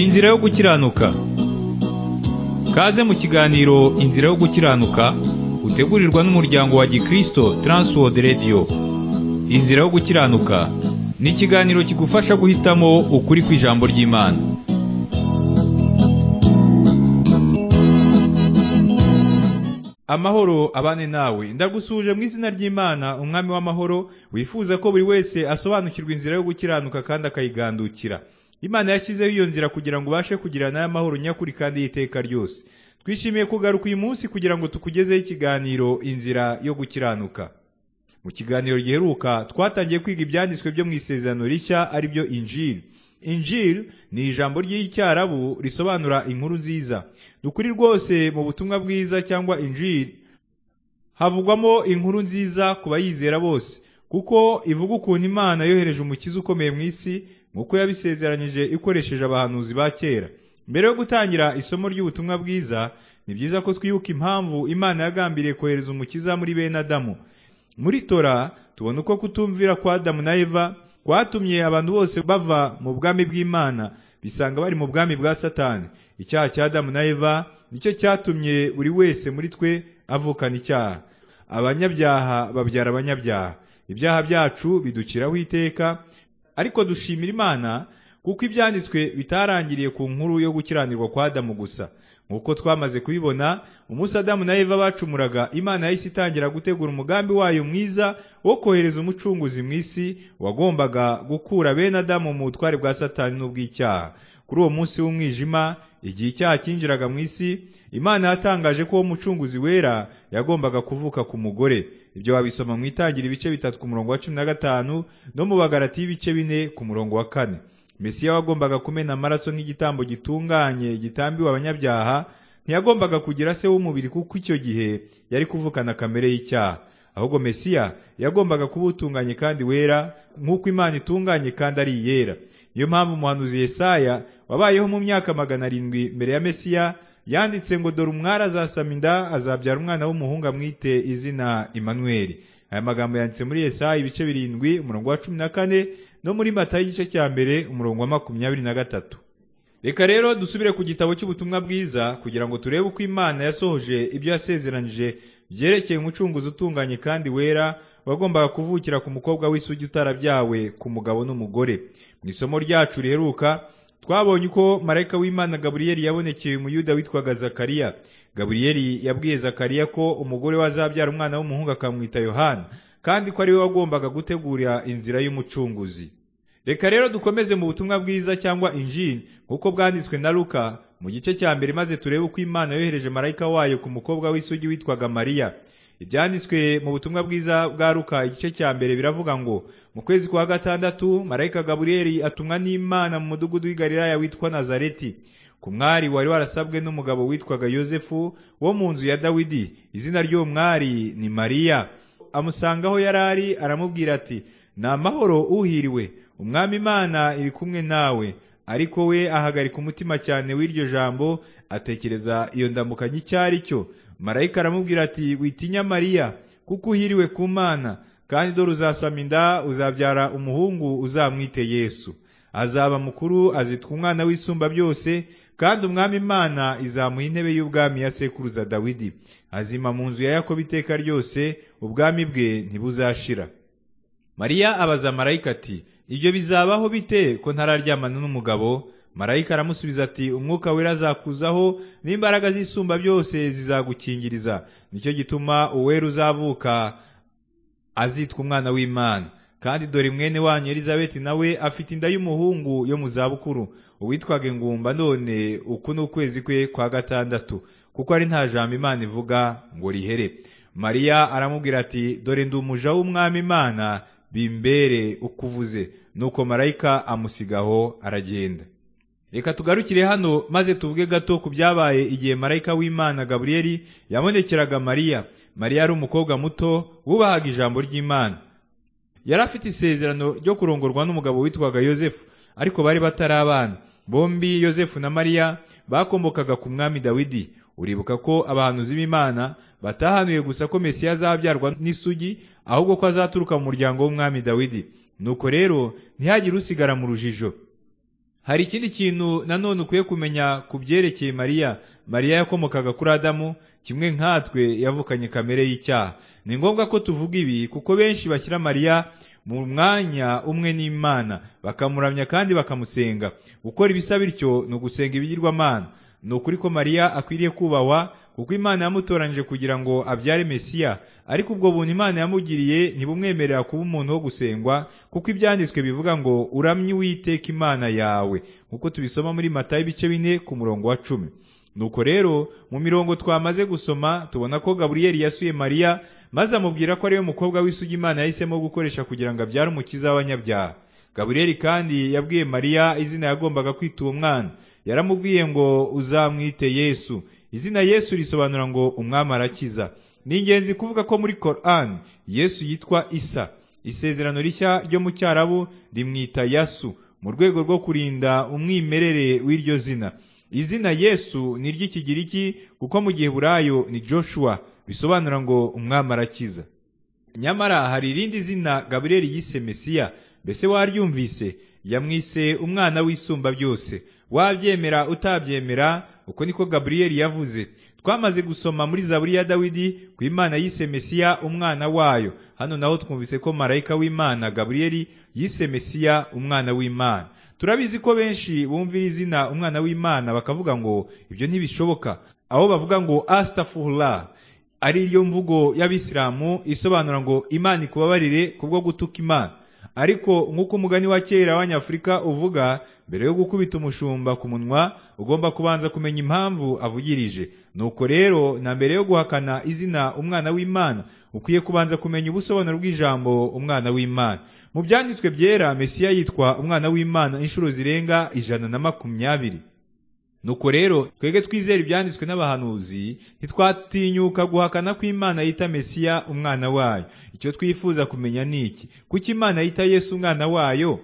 Inzira yo gukiranuka Kaze mu kiganiro Inzira yo gukiranuka utegurirwa n'umuryango wa Gikristo Transworld Radio Inzira yo gukiranuka ni ikiganiro kigufasha guhitamo ukuri kw'ijambo ry'Imana Amahoro abane nawe ndagusuje mu izina ry'Imana umwami w'amahoro wifuza ko buri wese asobanukirwa inzira yo gukiranuka kandi akayigandukira Imana yashyizeho iyo nzira kugira ngo ubashe kugira nayo amahoro nyakuri kandi y'iteka ryose twishimiye kugaruka uyu munsi kugira ngo tukugezeho ikiganiro inzira yo gukiranuka mu kiganiro giheruka twatangiye kwiga ibyanditswe byo mu isezerano rishya ari byo injiri injiri ni ijambo ry'icyarabu risobanura inkuru nziza dukuri rwose mu butumwa bwiza cyangwa injiri havugwamo inkuru nziza ku bayizera bose kuko ivuga ukuntu imana yohereje umukiza ukomeye mu isi nk'uko yabisezeranyije ikoresheje abahanuzi ba kera mbere yo gutangira isomo ry'ubutumwa bwiza ni byiza ko twibuka impamvu imana yagambiriye kohereza umukiza muri bene adamu muri tora tubona uko kutumvira kwa adamu na eva kwatumye abantu bose bava mu bwami bw'imana bisanga bari mu bwami bwa satani icyaha cya adamu na eva nicyo cyatumye buri wese muri twe avukana icyaha abanyabyaha babyara abanyabyaha ibyaha byacu biduciraho iteka ariko dushimira imana kuko ibyanditswe bitarangiriye ku nkuru yo gukiranirwa kwa adamu gusa nk'uko twamaze kubibona umunsi adamu na eva bacumuraga imana yahise itangira gutegura umugambi wayo mwiza wo kohereza umucunguzi mu isi wagombaga gukura bene adamu mu butware bwa satani n'ubw'icyaha kuri uwo munsi w'umwijima igihe icyaha cyinjiraga mu isi imana yatangaje ko uwo mucunguzi wera yagombaga kuvuka ku mugore ibyo wabisoma mu itangira ibice bitatu ku murongo wa cumi na gatanu no mu bagarati y'ibice bine ku murongo wa kane mesiya wagombaga kumena amaraso nk'igitambo gitunganye gitambiwe abanyabyaha ntiyagombaga kugira se w'umubiri kuko icyo gihe yari kuvukana kamere y'icyaha ahubwo mesiya yagombaga kuba utunganye kandi wera nk'uko imana itunganye kandi ari iyera niyo mpamvu umuhanuzi Yesaya wabayeho mu myaka magana arindwi mbere ya mesiya yanditse ngo dore umwari azasama inda azabyara umwana w'umuhungu amwite izina Imanweri aya magambo yanditse muri Yesaya ibice birindwi umurongo wa cumi na kane no muri mata y'igice cya mbere umurongo wa makumyabiri na gatatu reka rero dusubire ku gitabo cy'ubutumwa bwiza kugira ngo turebe uko imana yasohoje ibyo yasezeranije byerekeye umucunguzi utunganye kandi wera wagombaga kuvukira ku mukobwa w'isugi utarabyawe ku mugabo n'umugore mu isomo ryacu riheruka twabonye uko marayika w'imana gaburiyeli yabonekeye umuyuda witwaga zakariya gaburiyeli yabwiye zakariya ko umugore we azabyara umwana w'umuhungu akamwita yohana kandi ko ari we wagombaga gutegura inzira y'umucunguzi reka rero dukomeze mu butumwa bwiza cyangwa injini nk'uko bwanditswe na luka mu gice cya mbere maze turebe uko imana yohereje marayika wayo ku mukobwa w'isugi witwaga mariya ibyanditswe mu butumwa bwiza bwa luka igice cya mbere biravuga ngo mu kwezi kwa gatandatu marayika gaburiyeli atumwa n'imana mu mudugudu w'i galilaya witwa nazareti ku mwari wari warasabwe n'umugabo witwaga yosefu wo mu nzu ya dawidi izina ry'uwo mwari ni mariya amusangaho yari ari aramubwira ati ni amahoro uhiriwe umwami imana iri kumwe nawe ariko we ahagarika umutima cyane w'iryo jambo atekereza iyo ndamukanye icyo ari cyo marayika aramubwira ati witinya mariya kuko uhiriwe ku mana kandi dore uzasama inda uzabyara umuhungu uzamwite yesu azaba mukuru azitwa umwana w'isumba byose kandi umwami imana izamuha intebe y'ubwami ya sekuruza dawidi azima mu nzu ya yakobo iteka ryose ubwami bwe ntibuzashira mariya abaza marayika ati ibyo bizabaho bite ko ntararyamana n'umugabo marayika aramusubiza ati umwuka wera azakuzaho n'imbaraga z'isumba byose zizagukingiriza nicyo gituma uwera uzavuka azitwa umwana w'imana kandi dore mwene wanyu elizabeti nawe afite inda y'umuhungu yo mu zabukuru uwitwaga ingumba none uku ni ukwezi kwe kwa gatandatu kuko ari nta jambo imana ivuga ngo rihere mariya aramubwira ati dore ndi umuja w'umwami imana bimbere uko uvuze nuko marayika amusigaho aragenda reka tugarukire hano maze tuvuge gato ku byabaye igihe marayika w'imana gaburiyeli yabonekeraga mariya mariya yari umukobwa muto wubahaga ijambo ry'imana yari afite isezerano ryo kurongorwa n'umugabo witwaga yosefu ariko bari batarabana bombi yosefu na mariya bakomokaga ku mwami dawidi uribuka ko abahanuzi b'imana batahanuye gusa ko mesiya azabyarwa n'isugi ahubwo ko azaturuka mu muryango w'umwami dawidi nuko rero ntihagire usigara mu rujijo hari ikindi kintu nanone ukwiye kumenya ku byerekeye mariya mariya yakomokaga kuri adamu kimwe nkatwe yavukanye kamere y'icyaha ni ngombwa ko tuvuga ibi kuko benshi bashyira mariya mu mwanya umwe n'imana bakamuramya kandi bakamusenga gukora ibisa bityo ni ugusenga ibigirwamana ni ukuri ko mariya akwiriye kubahwa kuko imana yamutoranyije kugira ngo abyare mesiya ariko ubwo buntu imana yamugiriye ntibumwemerera kuba umuntu wo gusengwa kuko ibyanditswe bivuga ngo uramye uwiteka imana yawe nk'uko tubisoma muri matayo ibice bine ku murongo wa cumi nuko rero mu mirongo twamaze gusoma tubona ko gaburiyeli yasuye mariya maze amubwira ko ariwe mukobwa w'isugi imana yahisemo gukoresha kugira ngo abyare umukiza w'abanyabyaha gaburiyeli kandi yabwiye mariya izina yagombaga kwita uwo mwana yaramubwiye ngo uzamwite yesu izina yesu risobanura ngo umwami arakiza ni ingenzi kuvuga ko muri koran yesu yitwa isa isezerano rishya ryo mu cyarabu rimwita yasu mu rwego rwo kurinda umwimerere w'iryo zina izina yesu ni iry'ikigiriki kuko mu gihe burayo ni joshua bisobanura ngo umwami arakiza nyamara hari irindi zina gaburiyeli yise mesiya mbese waryumvise yamwise umwana w'isumba byose wabyemera utabyemera uko niko gaburiyeli yavuze twamaze gusoma muri zaburi ya dawidi ku imana yise mesiya umwana wayo hano naho twumvise ko marayika w'imana gaburiyeli yise mesiya umwana w'imana turabizi ko benshi bumvira izina umwana w'imana bakavuga ngo ibyo ntibishoboka aho bavuga ngo asitafura ari yo mvugo y'abisilamu isobanura ngo imana ikubabarire ku bwo gutuka imana ariko nk'uko umugani wa kera w'abanyafurika uvuga mbere yo gukubita umushumba ku munwa ugomba kubanza kumenya impamvu avugirije nuko rero na mbere yo guhakana izina umwana w'imana ukwiye kubanza kumenya ubusobanuro bw'ijambo umwana w'imana mu byanditswe byera mesiya yitwa umwana w'imana inshuro zirenga ijana na makumyabiri nuko rero twebwe twizera ibyanditswe n'abahanuzi ntitwatinyuka guhakana ko imana yita mesiya umwana wayo icyo twifuza kumenya ni iki kuko imana yita yesu umwana wayo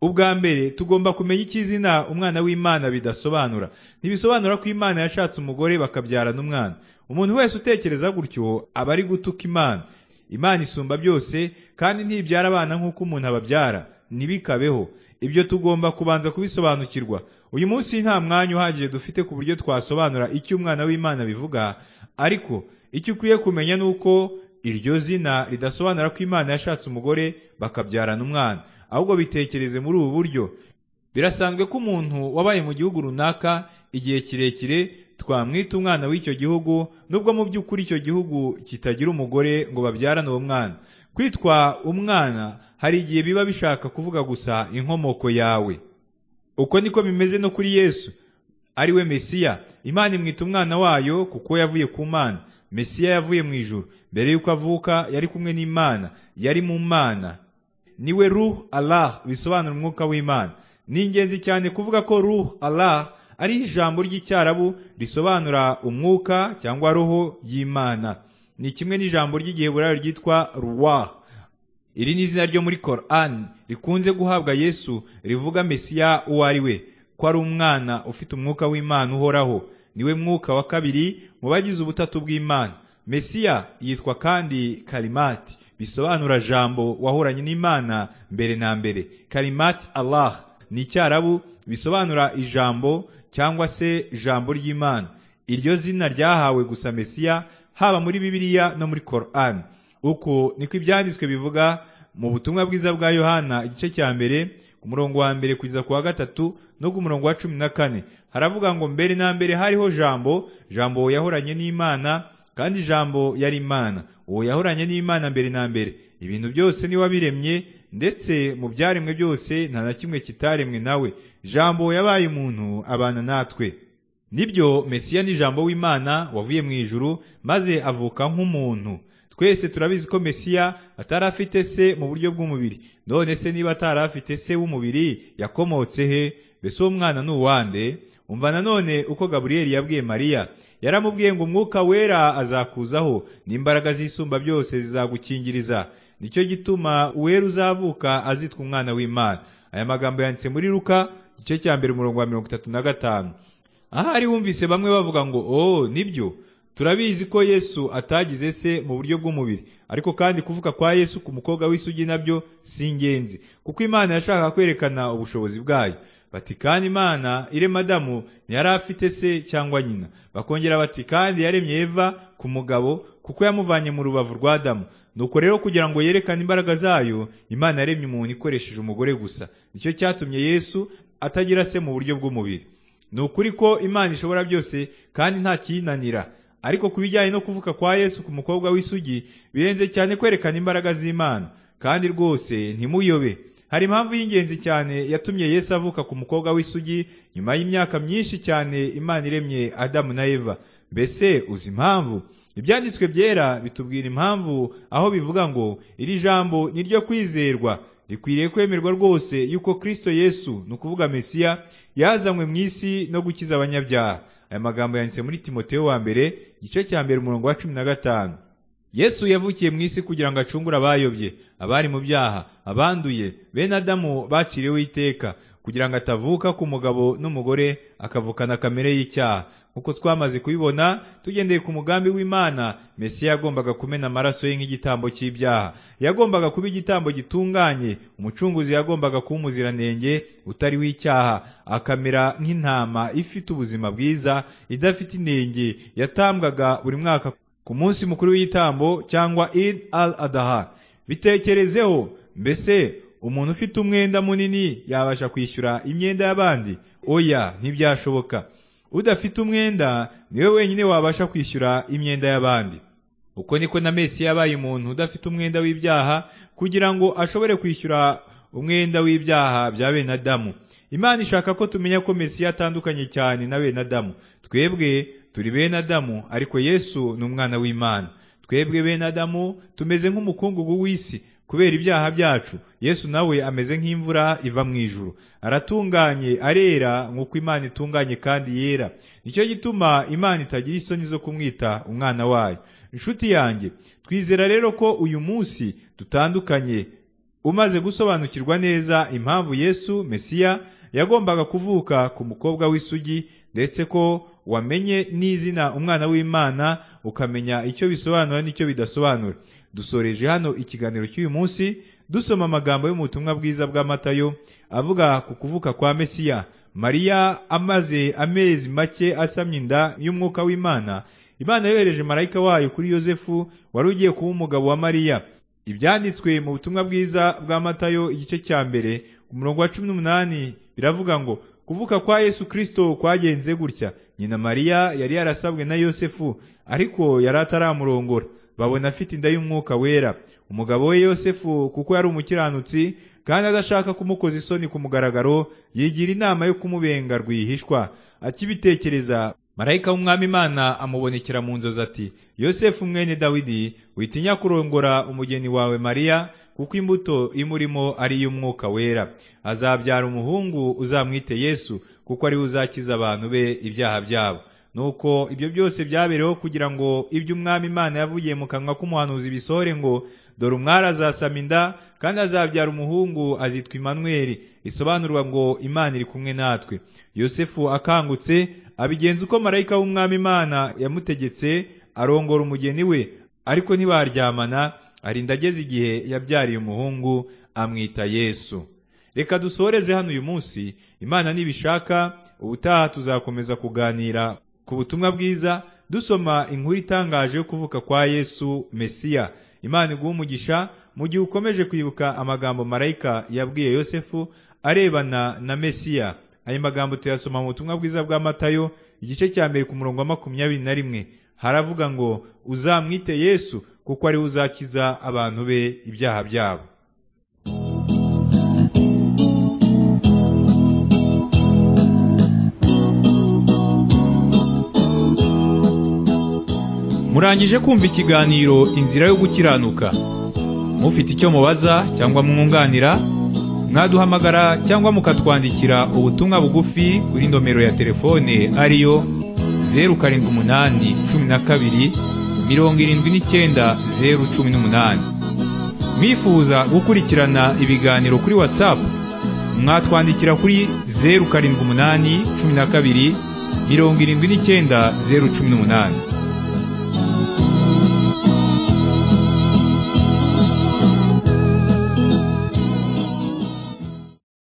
ubwa mbere tugomba kumenya icyo izina umwana w'imana bidasobanura ntibisobanura ko imana yashatse umugore bakabyarana umwana umuntu wese utekereza gutyo aba ari gutuka imana imana isumba byose kandi ntibyara abana nk'uko umuntu ababyara ntibikabeho ibyo tugomba kubanza kubisobanukirwa uyu munsi nta mwanya uhagije dufite ku buryo twasobanura icyo umwana w'imana bivuga ariko icyo ukwiye kumenya ni uko iryo zina ridasobanura ko imana yashatse umugore bakabyarana umwana ahubwo bitekereze muri ubu buryo birasanzwe ko umuntu wabaye mu gihugu runaka igihe kirekire twamwita umwana w'icyo gihugu nubwo mu by'ukuri icyo gihugu kitagira umugore ngo babyarane uwo mwana kwitwa umwana hari igihe biba bishaka kuvuga gusa inkomoko yawe uko niko bimeze no kuri yesu ari we mesiya imana imwita umwana wayo kuko yavuye ku mana mesiya yavuye mu ijuru mbere y'uko avuka yari kumwe n'imana yari mu mana niwe ruh Allah bisobanura umwuka w'imana ni ingenzi cyane kuvuga ko ruh Allah ari ijambo ry'icyarabu risobanura umwuka cyangwa roho y'imana ni kimwe n'ijambo ry'igiheburayo ryitwa ruwa iri ni izina ryo muri Koran rikunze guhabwa Yesu rivuga Mesiya uwo ari we ko ari umwana ufite umwuka w'imana uhoraho niwe mwuka wa kabiri mu bagize ubutatu bw'imana Mesiya yitwa kandi karimati bisobanura jambo wahoranye n'imana mbere na mbere karimati allah ni icyarabu bisobanura ijambo cyangwa se jambo ry'imana iryo zina ryahawe gusa mesiya haba muri bibiliya no muri koran uko niko ibyanditswe bivuga mu butumwa bwiza bwa yohana igice cya mbere ku murongo wa mbere kugeza ku wa gatatu no ku murongo wa cumi na kane haravuga ngo mbere na mbere hariho jambo jambo yahoranye n'imana kandi ijambo yari imana uwo yahoranye n'imana mbere na mbere ibintu byose niwe wabiremye ndetse mu byaremwe byose nta na kimwe kitaremwe nawe jambo yabaye umuntu abana natwe nibyo mesiya ni jambo w'imana wavuye mu ijuru maze avuka nk'umuntu twese turabizi ko mesiya atari afite se mu buryo bw'umubiri none se niba atari afite se w'umubiri yakomotse he mbese uwo mwana ni uwande umva nanone uko gaburiyeli yabwiye mariya yaramubwiye ngo umwuka wera azakuzaho n'imbaraga z'isumba byose zizagukingiriza nicyo gituma uwera uzavuka azitwa umwana w'imana aya magambo yanditse muri ruka igice cya mbere umurongo wa mirongo itatu na gatanu ahari wumvise bamwe bavuga ngo oh nibyo turabizi ko yesu atagize se mu buryo bw'umubiri ariko kandi kuvuka kwa yesu ku mukobwa w'isugi nabyo si ingenzi kuko imana yashaka kwerekana ubushobozi bwayo bati kandi imana irema adamu ntiyari afite se cyangwa nyina bakongera bati kandi yaremye eva ku mugabo kuko yamuvanye mu rubavu rwa adamu nuko rero kugira ngo yerekane imbaraga zayo imana yaremye umuntu ikoresheje umugore gusa nicyo cyatumye yesu atagira se mu buryo bw'umubiri ni ukuri ko imana ishobora byose kandi nta kiyinanira ariko ku bijyanye no kuvuka kwa yesu ku mukobwa w'isugi birenze cyane kwerekana imbaraga z'imana kandi rwose ntimuyobe hari impamvu y'ingenzi cyane yatumye yesu avuka ku mukobwa w'isugi nyuma y'imyaka myinshi cyane imana iremye adamu na eva mbese uzi impamvu ibyanditswe byera bitubwira impamvu aho bivuga ngo iri jambo ni ryo kwizerwa rikwiriye kwemerwa rwose yuko kirisito yesu ni ukuvuga mesiya yazanywe mu isi no gukiza abanyabyaha aya magambo yanditse muri timoteo wa mbere igice cya mbere umurongo wa cumi na gatanu yesu yavukiye mu isi kugira ngo acungure abayobye abari mu byaha abanduye bene adamu baciriweho iteka kugira ngo atavuka ku mugabo n'umugore akavukana kamere y'icyaha nk'uko twamaze kubibona tugendeye ku mugambi w'imana mesiya yagombaga kumena amaraso ye nk'igitambo cy'ibyaha yagombaga kuba igitambo gitunganye umucunguzi yagombaga kuba umuziranenge utariho icyaha akamera nk'intama ifite ubuzima bwiza idafite inenge yatambwaga buri mwaka ku munsi mukuru w'igitambo cyangwa id al adaha bitekerezeho mbese umuntu ufite umwenda munini yabasha kwishyura imyenda y'abandi oya ntibyashoboka udafite umwenda niwe wenyine wabasha kwishyura imyenda y'abandi uko niko na mesi yabaye umuntu udafite umwenda w'ibyaha kugira ngo ashobore kwishyura umwenda w'ibyaha bya bene adamu imana ishaka ko tumenya ko mesiya atandukanye cyane na bene adamu twebwe turi bene adamu ariko yesu ni umwana w'imana twebwe bene adamu tumeze nk'umukungugu w'isi kubera ibyaha byacu yesu nawe ameze nk'imvura iva mu ijuru aratunganye arera nk'uko imana itunganye kandi yera nicyo gituma imana itagira isoni zo kumwita umwana wayo inshuti yanjye twizera rero ko uyu munsi dutandukanye umaze gusobanukirwa neza impamvu yesu mesiya yagombaga kuvuka ku mukobwa w'isugi ndetse ko wamenye n'izina umwana w'imana ukamenya icyo bisobanura n'icyo bidasobanura dusoreje hano ikiganiro cy'uyu munsi dusoma amagambo y'ubutumwa bwiza bwa matayo avuga ku kuvuka kwa mesiya mariya amaze amezi make asamye inda y'umwuka w'imana imana yohereje marayika wayo kuri yosefu wari ugiye kuba umugabo wa mariya ibyanditswe mu butumwa bwiza bwa matayo igice cya mbere umurongo wa cumi n'umunani biravuga ngo kuvuka kwa yesu kirisito kwagenze gutya nyina mariya yari yarasabwe na yosefu ariko yari ataramurongora babona afite inda y'umwuka wera umugabo we yosefu kuko yari umukiranutsi kandi adashaka kumukoza isoni ku mugaragaro yigira inama yo kumubenga rwihishwa akibitekereza marayika w'umwami imana amubonekera mu nzozi ati yosefu mwene dawidi witinya kurongora umugeni wawe mariya kuko imbuto imurimo ari iy'umwuka wera azabyara umuhungu uzamwite yesu kuko ariwe uzakiza abantu be ibyaha byabo nuko ibyo byose byabereyeho kugira ngo ibyo umwami imana yavugiye mu kanwa k'umuhanuzi bisohore ngo dore umwari azasama inda kandi azabyara umuhungu azitwa imanweri risobanurwa ngo imana iri kumwe natwe yosefu akangutse abigenza uko marayika w'umwami imana yamutegetse arongora umugeni we ariko ntibaryamana arinda ageze igihe yabyariye umuhungu amwita yesu reka dusoreze hano uyu munsi imana nibishaka ubutaha tuzakomeza kuganira ku butumwa bwiza dusoma inkuru itangaje yo kuvuka kwa yesu mesiya imana iguha umugisha mu gihe ukomeje kwibuka amagambo marayika yabwiye yosefu arebana na mesiya ayo magambo tuyasoma mu butumwa bwiza bwa matayo igice cya mbere ku murongo wa makumyabiri na rimwe haravuga ngo uzamwite yesu kuko ariwe uzakiza abantu be ibyaha byabo murangije kumva ikiganiro inzira yo gukiranuka mufite icyo mubaza cyangwa mwunganira mwaduhamagara cyangwa mukatwandikira ubutumwa bugufi kuri nomero ya telefone ariyo zeru karindwi umunani cumi na kabiri mirongo irindwi n'icyenda zeru cumi n'umunani mwifuza gukurikirana ibiganiro kuri watsapu mwatwandikira kuri zeru karindwi umunani cumi na kabiri mirongo irindwi n'icyenda zeru cumi n'umunani